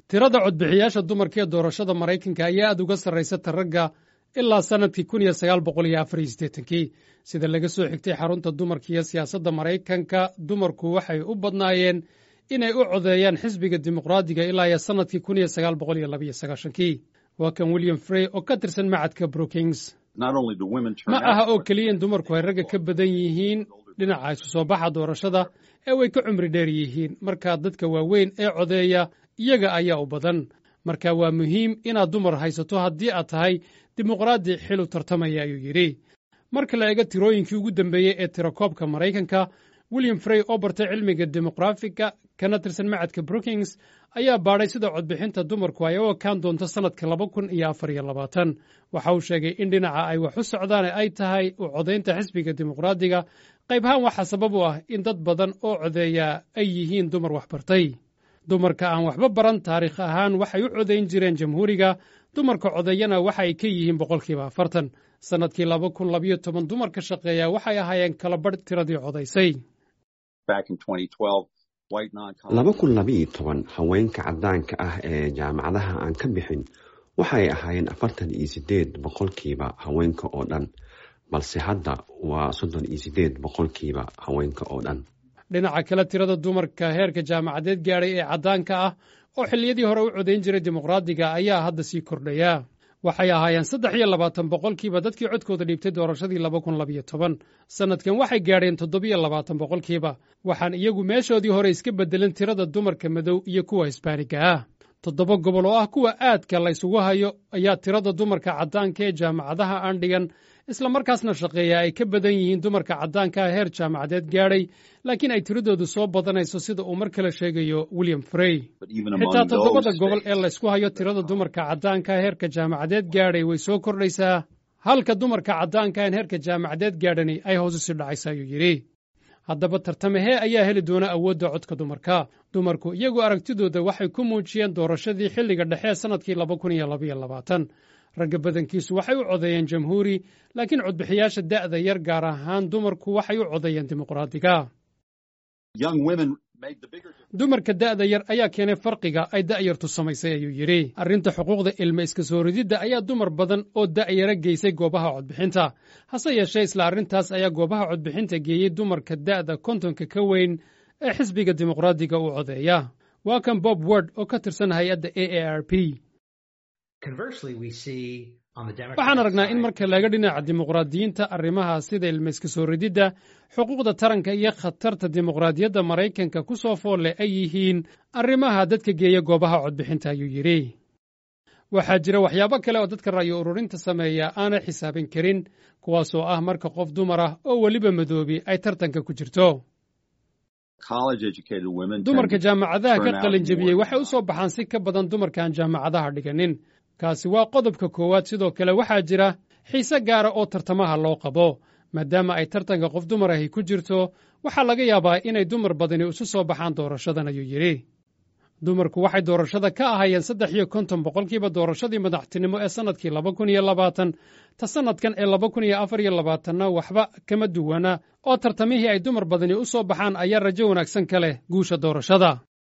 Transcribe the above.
tirada codbixiyaasha dumarka ee doorashada maraykanka ayaa aad uga sarraysa ta ragga ilaa sannadkii kun iyo sagaal boqol iyo afar iyo siddeetankii sida laga soo xigtay xarunta dumarka iyo siyaasadda maraykanka dumarku waxay u badnaayeen inay u codeeyaan xisbiga dimuqraadiga ilaa iyo sannadkii kun iyo sagaal boqol iyo labiyo sagaashankii waa kan william frey oo ka tirsan macadka brookings ma aha oo keliya in dumarku ay ragga ka badan yihiin dhinaca isu soo baxa doorashada ee way ka cumri dheer yihiin markaa dadka waaweyn ee codeeya iyaga ayaa u badan marka waa muhiim inaad dumar haysato haddii aad tahay dimuqraadi xil u tartamaya ayuu yidhi marka la eego tirooyinkii ugu dambeeyey ee tirakoobka maraykanka william frey oo bartay cilmiga dimuqraafiga kana tirsan macadka brookings ayaa baadhay sida codbixinta dumarku ay u ekaan doonto sannadka laba kun iyo afar iyo labaatan waxa uu sheegay in dhinaca ay wax u socdaan ay tahay u codaynta xisbiga dimuqraadiga qaybahaan waxaa sabab u ah in dad badan oo codeeya ay yihiin dumar waxbartay dumarka aan waxba baran taariikh ahaan waxay u codayn jireen jamhuuriga dumarka codeeyana waxa ay ka yihiin boqolkiiba afartan sannadkii laba kun labiyo toban dumarka shaqeeya waxay ahaayeen kala badh tiradii codaysay laba kun labiiyo toban haweenka caddaanka ah ee jaamacadaha aan ka bixin waxay ahaayeen afartan iyo siddeed boqolkiiba haweenka oo dhan balse hadda waa soddon iyo siddeed boqolkiiba haweenka oo dhan dhinaca kale tirada dumarka heerka jaamacadeed gaadhay ee caddaanka ah oo xilliyadii hore u codayn jiray dimuqraadiga ayaa hadda sii kordhaya waxay ahaayeen saddex iyo labaatan boqolkiiba dadkii codkooda dhiibtay doorashadii laba kun labiyo toban sannadkan waxay gaadheen toddobiyo labaatan boqolkiiba waxaan iyagu meeshoodii hore iska beddelin tirada dumarka madow iyo kuwa hisbaaniga ah toddoba gobol oo ah kuwa aadka la ysugu hayo ayaa tirada dumarka caddaanka ee jaamacadaha aan dhigan isla markaasna shaqeeya ay ka badan yihiin dumarka caddaanka ah heer jaamacadeed gaadhay laakiin ay tiradoodu soo badanayso sida uu mar kale sheegayo william frey xitaa toddobada gobol ee laysku hayo tirada dumarka caddaanka ah heerka jaamacadeed gaadhay way soo kordhaysaa halka dumarka caddaanka aan heerka jaamacadeed gaadhani ay hoos u sii dhacaysa ayuu yidhi haddaba tartamahee ayaa heli doona awoodda codka dumarka dumarku iyagu aragtidooda waxay ku muujiyeen doorashadii xilliga dhexe sannadkii laba kun iyo labaiyo labaatan ragga badankiisu waxay u codeeyeen jamhuuri laakiin codbixiyaasha da'da yar gaar ahaan dumarku waxay u codeeyeen dimuqraadiga dumarka da'da yar ayaa keenay farqiga ay da'yartu samaysay ayuu yidhi arrinta xuquuqda ilma iska soo rididda ayaa dumar badan oo da'yara geysay goobaha codbixinta hase yeeshee isla arrintaas ayaa goobaha codbixinta geeyey dumarka da'da kontonka ka weyn ee xisbiga dimuqraadiga u codeeya waa kan bob word oo ka tirsan hay-adda a a r p waxaan aragnaa in marka laga dhinaca dimuqraadiyiinta arrimaha sida ilmayska soo rididda xuquuqda taranka iyo khatarta dimuqraadiyadda maraykanka ku soo foolle ay yihiin arrimaha dadka geeya goobaha codbixinta ayuu yidhi waxaa jira waxyaabo kale oo dadka ra'yo ururinta sameeya aanay xisaabin karin kuwaasoo ah marka qof dumar ah oo weliba madoobi ay tartanka ku jirto dumarka jaamacadaha ka qalin jebiyey waxay u soo baxaan si ka badan dumarkaan jaamacadaha dhiganin kaasi waa qodobka koowaad sidoo kale waxaa jira xiise gaara oo tartamaha loo qabo maadaama ay tartanka qof dumar ahi ku jirto waxaa laga yaabaa inay dumar badani isu soo baxaan doorashadan ayuu yidhi dumarku waxay doorashada ka ahaayeen saddex iyo konton boqolkiiba doorashadii madaxtinimo ee sannadkii laba kun iyo labaatan ta sannadkan ee laba kun iyo afar iyo labaatanna waxba kama duwana oo tartamihii ay dumar badani u soo baxaan ayaa rajo wanaagsan ka leh guusha doorashada